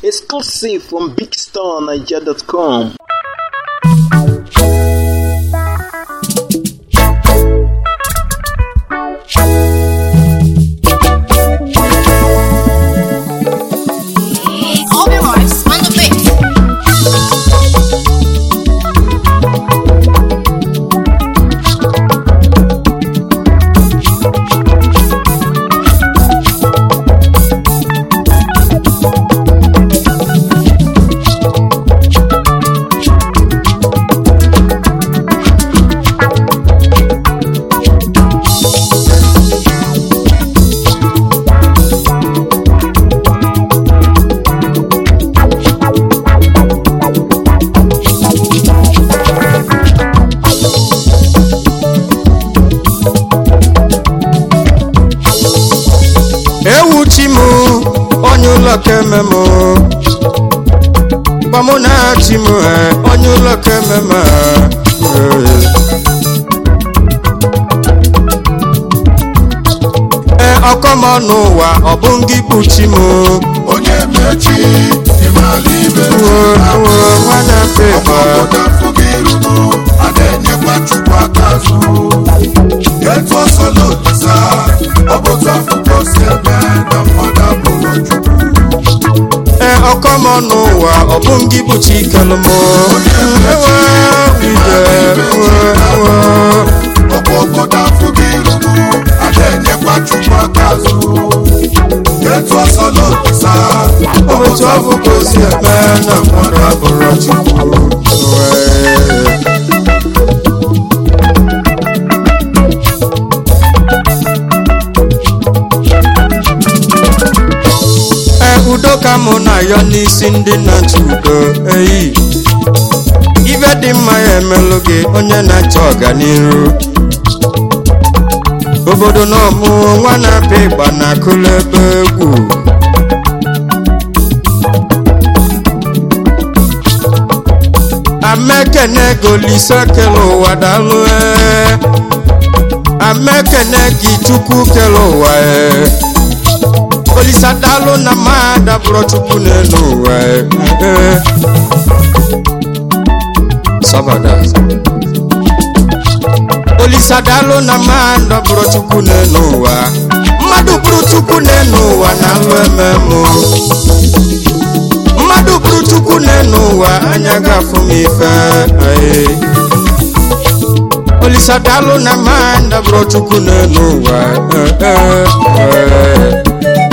Exclusive from BigStarNiger.com. All the rights on the beat. ewu chi m onye ụlọ keme m gbamụ na chi m eh, onye ụlọ keme m ee ọkọm n'ụwa ọ bụ ngị bụ chi m onye mechi ịmara ibe nwana pepa ọgbọgbọda fụgị irugo a na-enyekwa chukwu aka azụ etu ọsọla olisa ọ bụtụ afụkọ si eme na mmadụ abụrụ chukwu ee ọkọm n'ụwa ọ bụ ngị bụ chi kelụ m ewe ije ewe ewe ọgbọgbọda fụgị irugo a na-enyekwa chukwu aka azụ etu ọsọla olisa ọ otu bụtụ afọ ka o si eme na mmadụ abụrụ chukwu Wee. ee udo ka mụ na-ayọ n'isi ndị na-achọ udo eyi ibe dị mma ya emelụ gị onye na-achọ ọganiru obodo na ọmụ nwa na-apịa ịgba na-akụlụ ebe egwu amekene golise kele ụwa dalụ ee. amekene gị chukwu kele ụwa ee. olisa dalụ na mmadụ abụrụ chukwu n'elu ụwa ee. Ee. sabada olisa dalụ na mmadụ abụrụ chukwu n'elu ụwa mmadụ bụrụ chukwu n'elu ụwa na alụ ememụ mmadụ bụrụ chukwu n'elu ụwa anya ga-afụ m ife ee. olisa dalụ na mmadụ abụrụ chukwu n'elu ụwa ee, ee, ee.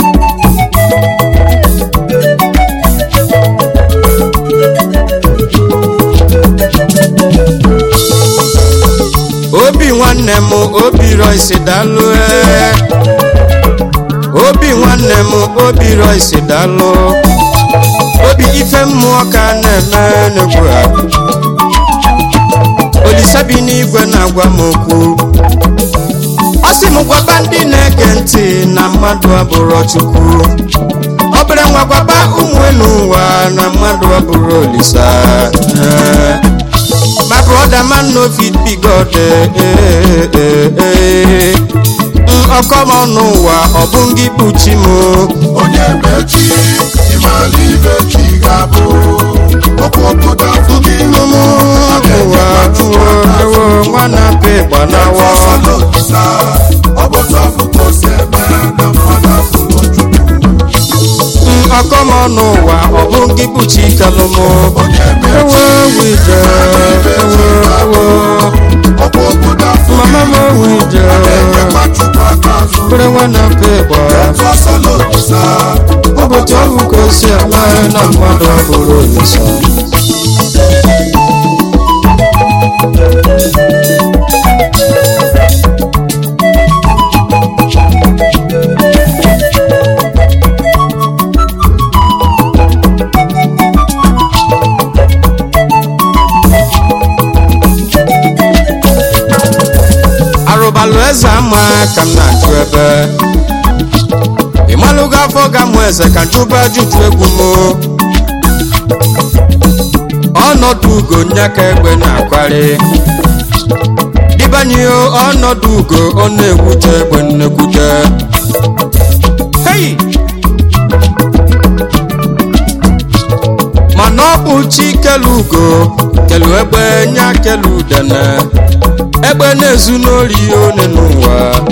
obi nwanne m obi roisi dalụ ee. obi nwanne m obi roisi dalụ obi ife mmụọ ka a na-eme n'egwu ha olisa bi n'igwe na-agwa m okwu ọ sị m gwaba ndị na-ege ntị na mmadụ abụrụ chukwu obere nwa gwaba ụmụ elu ụwa na mmadụ abụrụ olisa ee. My brother man no fit be God. Eh, eh, eh, eh. Mm, ọkọm n'ụwa ọ bụ ngị bụ chi m onye mechi ịmara ibe chi ga-abụ ọkwa obodo afụgị irugo a ụwa na-enyekwa chukwu ewo aka azụ ewo nwa na-apị ịgba n'awọ ọsọla olisa ọ bụtụ afụkọ si eme na mmadụ abụrụ chukwu Mm, ọkọm n'ụwa ọ bụ ngị bụ chi kelụ m onye ewo mechi wije ewo ewo ọkwa obodo afụgị mama m wije a na-enyekwa chukwu aka azụ bere nwa na-apị ịgba etu ọsọla olisa ụbọchị ọgwụ ka o si eme na mmadụ abụrụ olisa arụbalụ eze ama ka m na-ajụ ebe ịmalụgo afọ ga mụ eze ka njụba ajụjụ egwu m ọnọdụ ugo nyaka egbe na-akwari dịbanye ọnọdụ ugo ọ na-ewute egbe nnekwute hey! mana ọ bụ chi kelu ugo kelu egbe nya kelu udene egbe na-ezu n'ori one n'ụwa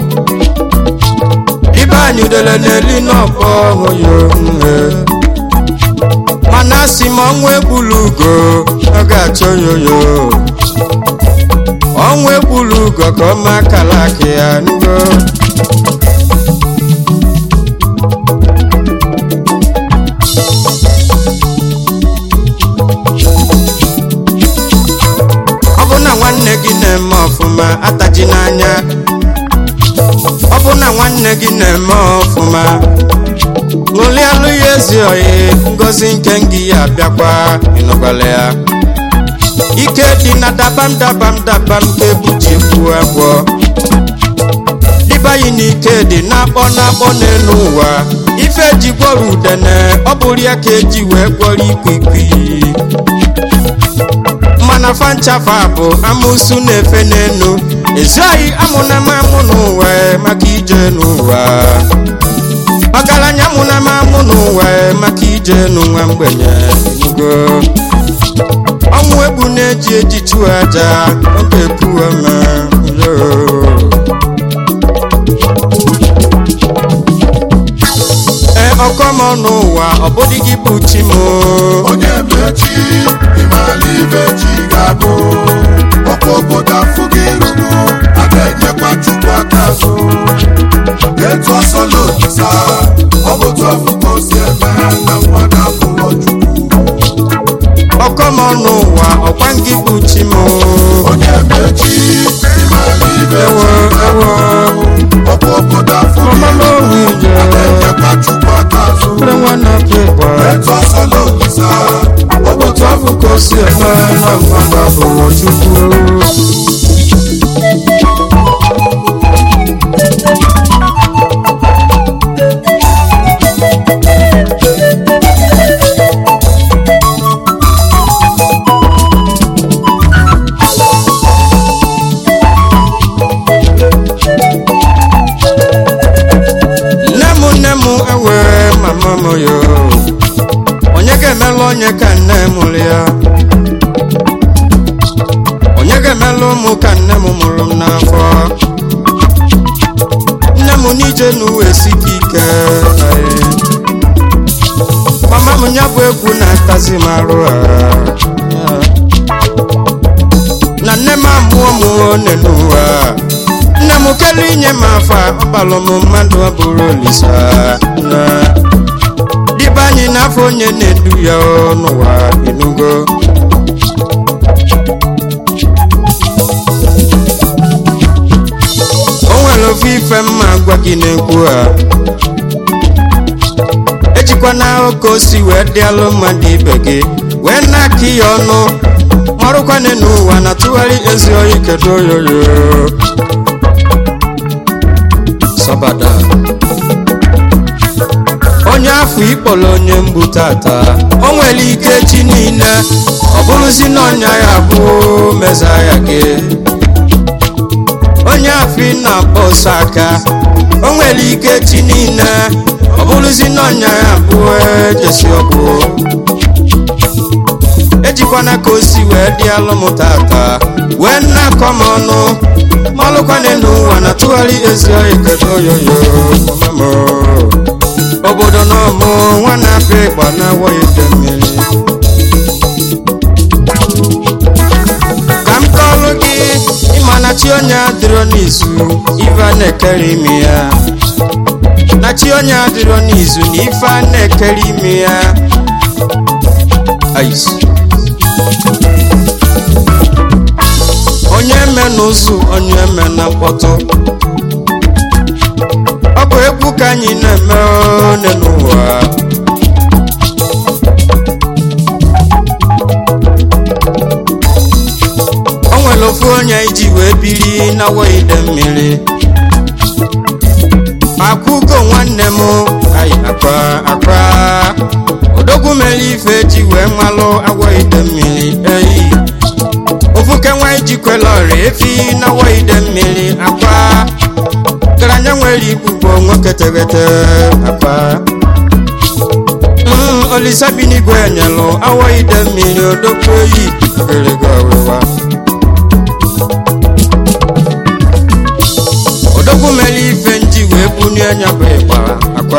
ibe anyị udele na-eli n'ọkpọ hụyo nhe mana asị m ọnwụ egbulu ugo ọ ga-achọ yoyo ọnwụ egbulu ugo ka ọma akala aka ya ngo ọ bụ na nwanne gị na-eme ọfụma ataji n'anya ọ bụ na nwanne gị na-eme ọfụma ṅụlialụ ya ezi oyi ngozi nke ngị ya abịakwa ịnọgwala ya ike dị na dabam dabam dabam ka ebuji ekwu agwọ dịbayi na ike dị na-akpọ na-akpọ n'elu ụwa ife ji gwọrọ udene ọ bụrụ ya ka eji wee gwọrọ ikwikwii mana fanchafa bụ amụsụ na-efe n'enu ezughị amụna m amụ n'ụwa maka ije n'ụwa ọgaranya mụna m amụ n'ụwa maka ije n'ụwa mgbenye enugo ọnwụ egbu na-eji eji chụọ aja oge puome ee ọkọmọ n'ụwa ọ bụdị gị bụ chi m onye mechi ịmala ibe chi ga-abụ ọkwa obodo afụ gị ruru a ga-enyekwa chukwu aka azụ etu ọsọ lotisa ọ bụ otu afụ ka o si eme na mmadụ abụrọ chukwu ọkọmọ n'ụwa ọkwa gị bụ chi m onye mechi ịmala ibe ewo chi ewo ọkwa obodo afụ gị Mama ruru n'ohu ije. a ga-enyekwa chukwu aka azụ Ndị nwanne pịkwa etu ọsọ lotisa ọ bụ otu afụ ka o si eme na mmadụ abụrọ chukwu nne m nne m ewe mama m yo onye ga-emelụ onye ka nne m mụrụ ya onye ga-emelụ ụmụ ka nne m mụrụ m n'afọ nne m n'ije n'uwe sike ike ayi. mama m ya bụ egwu na-atazi m arụ a na nne m amụọ m one n'ụwa nne m kelu inye m afa ọbalụ m mmadụ ọ bụrụ olisa na dịbe anyị n'afọ onye na-edu ya ọ n'ụwa enugo o nwere ofe ife mma gwa gị na-ekwu a ejikwana oke osi wee dịalụ mmadụ ibe gị wee na-akị ya ọnụ marụkwane n'ụwa na tụgharị ezi oyi kedu oyoyo sabada onye afọ ikpọrọ onye mgbu tata o nwere ike chi niile ọ bụrụzi na ọnya ya bụ meza ya gị onye afọ ị na-akpọ ọsọ aka o nwere ike chi niile ọ bụrụzi na ọnya ya bụ ejesi ọgwụ ejikwana ka o si wee dị alụ m tata wee nnakọ m ọnụ malụkwane n'ụwa na tụgharị ezi oyi kedu oyoyo mama m obodo na ọmụ nwa na-apịa ịgba na awọghị ide mmiri ka m kọọlụ gị ịma na chi onye adịrọ n'izu ife a na-ekere ime ya na chi onye adịrọ n'izu na ife a na-ekere ime ya Ais. onye eme n'ụzụ onye eme na mkpọtụ ọ bụ egwu ka anyị na-eme one n'ụwa o nwere ofu onye iji wee biri na ide mmiri akwụgo nwanne m ayi akwa akwa odogwu mere ife ji wee malụ agwọ ide mmiri eyi ofuke nwa ijikwela ọrịa efi na awọ ide mmiri akwa garanya nwere igbugbo nwoke teghete akwa Mm, olisa bi n'igwe nyelụ awọ ide mmiri odokwu oyi ogologo ọwụwa odogwu mere ife nji wee bunie anya bụ ịgba akwa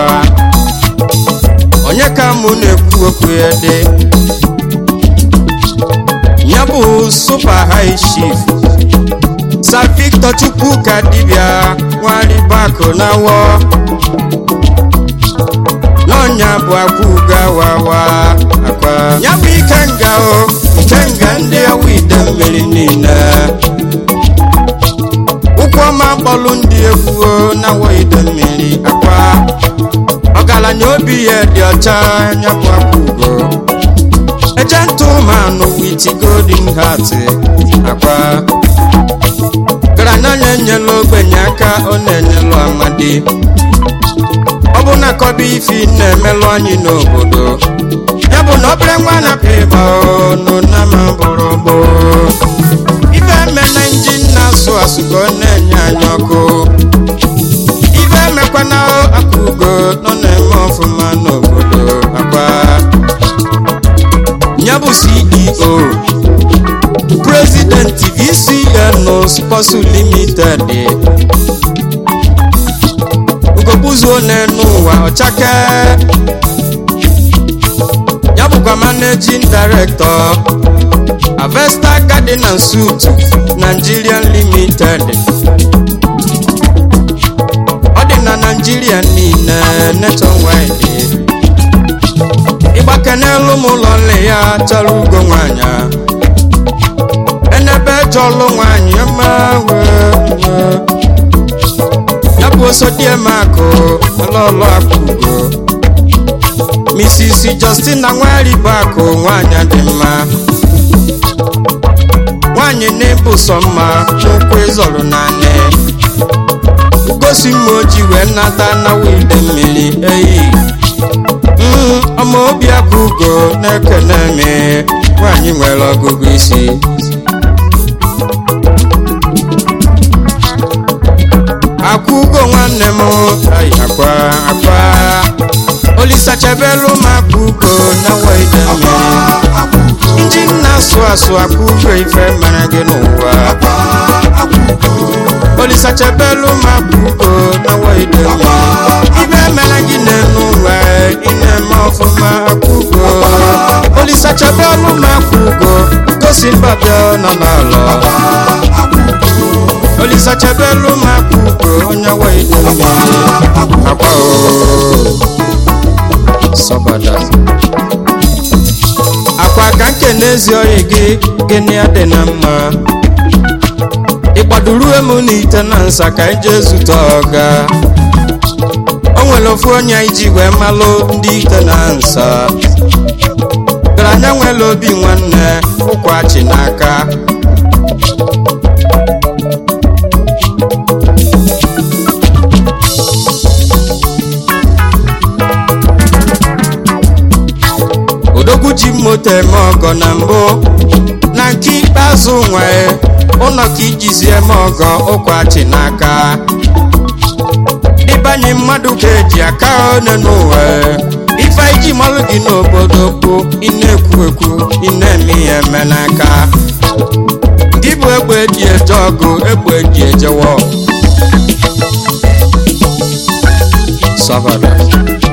onye ka mụ na-ekwu okwu ya dị ya bụ super high chief Sir Victor Chukwu ka dibịa nwaribakụ na-awọ n'ọnya bụ akwụga wawa akwa ya bụ ike nga o ike nga ndị ọwa ide mmiri niile ụkwụ ọma kpọlụ ndị egwu o na-awọ ide mmiri akwa ọgaranya obi ya dị ọcha ya bụ akwụgo gentleman with golden heart akwa garanya na-enyela ogbenye aka ọ na-enyelu amadi ọ bụ na kọba ifi na-emelụ anyị n'obodo ya bụ na obere nwa na-apịa ịba ọnụ na ma bụrụ gboo ife eme na injin na-asụ asụ ka ọ na-enye anyị ọkụ ife emekwana akpa ugo nọ na-eme ọfụma n'obodo akwa ya bụ ceo president vcn sports limited ugogbuzuo n'enu ụwa ọchake ya bụkwa managing director avesta garden and suit nigerian limited ọ dị na naijiria niile nationwide ịgbake n'elu m ụlọ nle ya chọrọ ugo nwanyị enebe chọlụ nwanyị ma wee ya bụ osodiemakụ ọlọlọ akpụgo mrs justina nwaribakụ nwanyị dị mma nwanyị na-ebu sọ mma ụkwụ ịzọrọ naanị gosi m oji wee nata na wide mmiri eyi Mm, ọmọ obi akụgo na-ekene me nwanyị nwere ọgụgụ isi akwụgo nwanne m ai, akwa akwa olisachebelu m akwụgo na waide mmiri ndị na-asụ asụ akwụgo ife mere gị n'ụwa olisachebelu m akwụgo na waide mmiri ibe mere gị n'elu ụwa ị na-eme ọfụma akwụgo olisachebelu m akwụgo gosi mbabịa nọ n'ala olisachebelu m akwụgo onye waide mmiri akwa o sọbada akwa ka nke n'ezi oyi gị gịnị adị na mma ịkpaduru emu n'ite na nsa ka ije zute ọga o nwere ofu onye iji wee malụ ndị ite na nsa garanya nwere obi nwanne ụkwachi n'aka odogwu ji moto eme ọgọ na mbụ na nke ikpeazụ nwee ụlọ ka ijizi eme ọgọ ụkwachi n'aka ịbanye mmadụ ka eji aka one n'ụwa ife iji malụ gị n'obodo bụ ị na-ekwu ekwu ị na-eme ihe eme n'aka gị bụ egbe eji eje ọgụ egbe eji ejewa ọgụ. Salvador.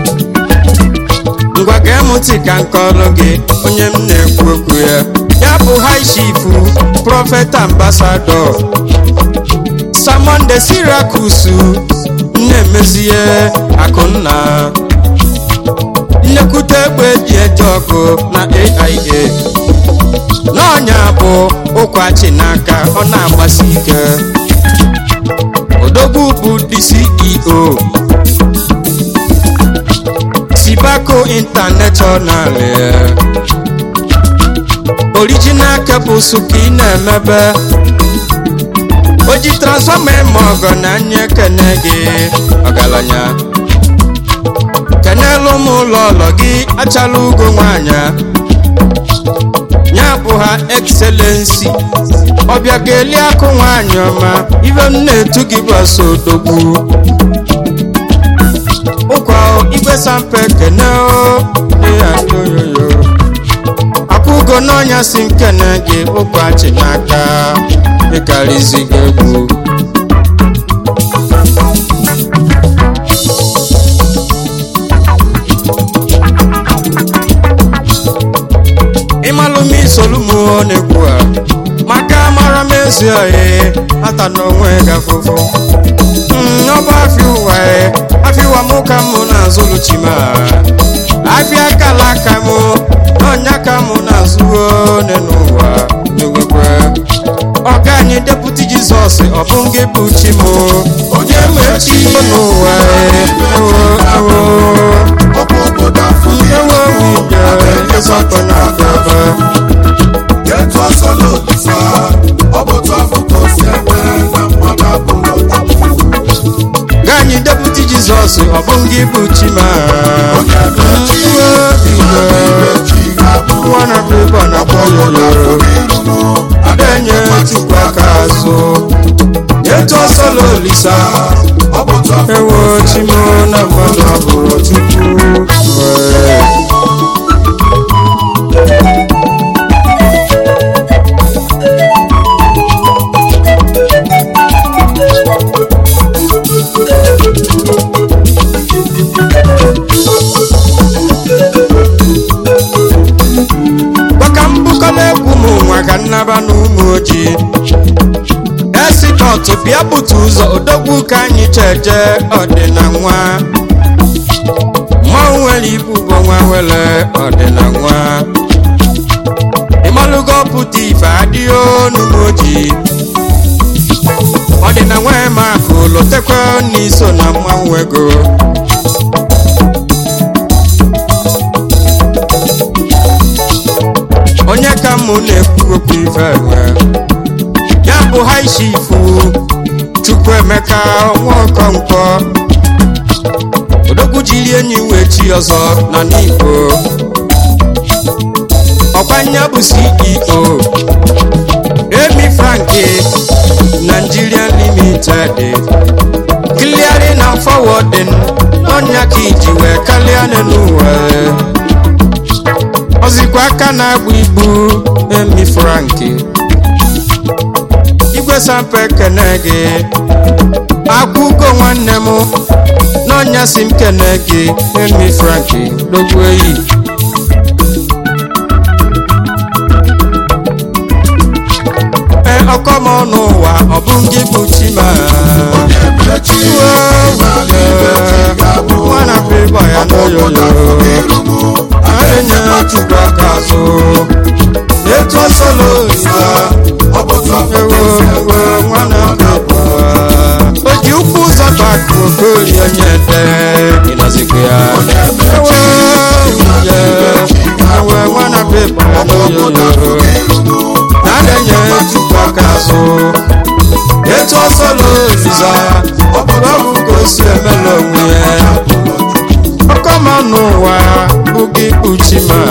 ngwa gee m ntị ka nkọrọ gị onye m na-ekwu okwu ya ya bụ high chief prọfet ambasadọ samonde sirakus na-emezie akụnna nnekwute egbe eji eje ọkụ na aia n'ọnya bụ ụkwachi n'aka ọ na-agbasi ike odogwu bụ the ceo Sibaco International eh. original cables ka ị na-emebe o ji transfọma eme ọgọ na anya ekene gị ọgaranya kenelu m ụlọ ụlọ gị achala ugo nwanyị ya bụ ha excellency ọbịa ga-eli akụ nwanyị ọma ibe m na-etu gị bụ asọ odogwu ụkwa igwe sampe kene o ya yoyoyo akwụgo n'ọnya si nkene gị ụkwa chi n'aka ịkarịzigo egwu ịmalụm isolumo na-ekwu a maka mara m ezi oyi ata n'onwe gafụfụ ọba afịa ụwa e afịa ụwa mụ ka mụ na-azụlụ chima afịa kala aka mụ n'ọnya ka mụ na-azụwo one n'ụwa n'ewekwe ọga anyị deputi jizọs ọ bụ ngị bụ chi mụ onye mechi n'ụwa e ewo ewo ọkwa obodo afọ gị ewo nwunye ịzọtọ na abịaba etu ọsọ n'olisa ọ bụ otu afọ ka o si eme na mmadụ abụrụ chukwu ga anyị deputi jizọs ọ bụ ngị bụ chi ma onye mechi ibe chi ga-abụ nwa na bịbọ na obodo afọ kpọyoyo gị ruru adenye chukwu aka azụ etu ọsọ lolisa ọ bụ otu afọ ewo chimo na mmadụ abụrụ chukwu Wee. gbaka mbukọla egwu ụmụ nwa ka nnaba na ụmụ ojii esikọtụ bịa bute ụzọ odogwu ka anyị cheje ọdịna nwa mmanwụ nwere ibu bụ nwa wele ọdịna nwa ịmalụgo pụta ife adịghị n'ụmụ ojii ọdịna nwa ma akụ lotekwe n'iso na mmanwụ ego onye ka mụ na-ekwu okwu ife enwe ya bụ haishifu chukwuemeka nwaọkọnkwọ odogwu jiri enyi wee chi ọzọ na n'igbo ọkwanya bụ ceo emi franki nigerian limited clearing and forwarding ọnya ka iji wee kalịa n'ụwa ọzikwa aka na-agba ibu emi franki igwe sampe kene gị akwụgo nwanne m n'ọnya si m kene gị emi franki dogbu eyi e ọkọm ọnụ ụwa ọ bụ gị bụ chima onye mechi ịmara ibe chi ga-abụ nwana bịbọ ya obodo afọ gị n'oyoyo ruru adenye chukwu aka azụ etu ọsọlo isa ọ bụ otu afọ ewo ka o si eme ewo nwana na mmadụ bịbọ o ji ụkwụ ụzọ bakụ okolie onye ede ịnọzikwa ya onye mechi ewo ye ewe nwana bịbọ ya obodo afọ n'oyoyo gị ruru na-adenye chukwu aka azụ etu ọsọlo isa ọ bụ ka o si emela onwe ya ọkọma n'ụwa bụ gị kpuchi ma